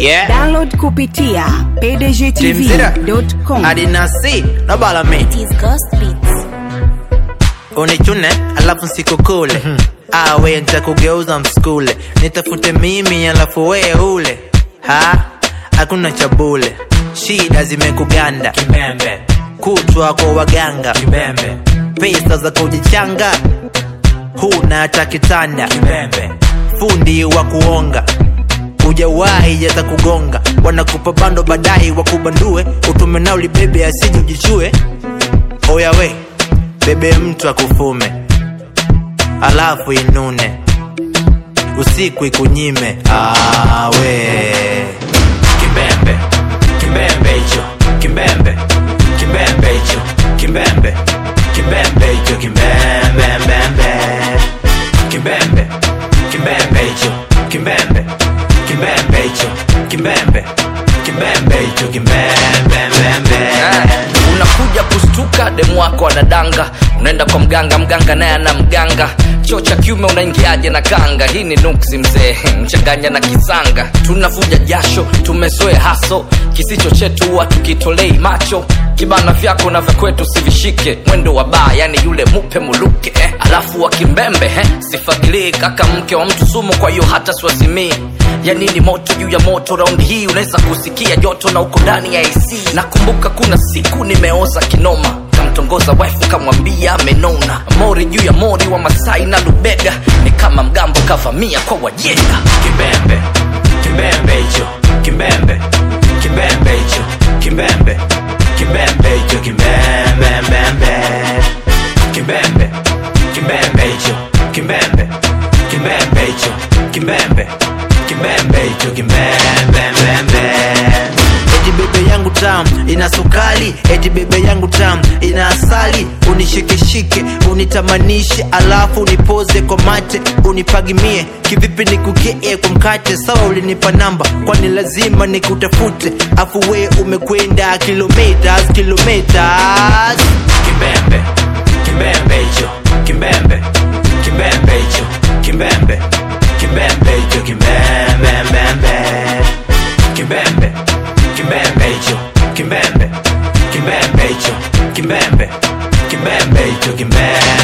Yeah. Download kupitia pdgtv.com. adinasi nobalame It is Ghost Beats. unichune alafu sikukule awe nitakugeuza mskule nitafute mimi alafu wee ule ha hakuna cha bule shida zimekuganda Kimbembe, kutwa kwa waganga kimbembe, pesa za kujichanga huna hata kitanda kimbembe, fundi wa kuonga ujawahi yata kugonga wanakupa bando baadaye wakubandue utume nao libebe asiji ujichue oyawe bebe mtu akufume alafu inune usiku ikunyime awe kimbembe, kimbembe hicho, kimbembe, kimbembe hicho, kimbembe, kimbembe hicho, kimbembe, mbembe, kimbembe, kimbembe hicho, kimbembe, kimbembe hicho, kimbembe, kimbembe hicho, kimbembe, mbembe. unakuja kustuka demu wako anadanga unaenda kwa mganga mganga naye ana mganga choo cha kiume unaingiaje na kanga hii ni nuksi mzee mchanganya na kisanga tunavuja jasho tumezoe haso kisicho chetu huwa tukitolei macho kibana vyako na vya kwetu sivishike mwendo wa baa yani yule mupe muluke eh. alafu wa kimbembe eh. sifagilii kaka mke wa mtu sumu kwa hiyo hata siwazimii ya nini moto juu ya moto raundi hii unaweza kusikia joto na uko ndani ya ac nakumbuka kuna siku nimeoza kinoma kamtongoza wife kamwambia amenona mori juu ya mori wa masai na lubega ni kama mgambo kavamia kwa wajenda kimbembe kimbembe hicho kimbembe kimbembe hicho kimbembe kimbembe hicho kimbembe mbembe kimbembe kimbembe hicho kimbembe kimbembe hicho kimbembe kimbembe hicho kimbembe mbembe eti bebe yangu tam ina sukali eti bebe yangu tam ina asali unishikeshike unitamanishe alafu unipoze kwa mate unipagimie kivipi nikukee kwa mkate sawa ulinipa namba kwani lazima nikutafute afu we umekwenda kilometers kilometers kimbembe kimbembe hicho kimbembe kimbembe hicho kimbembe kimbembe hicho kimbembe mbembe kimbembe kimbembe hicho kimbembe kimbembe hicho kimbembe kimbembe hicho kimbembe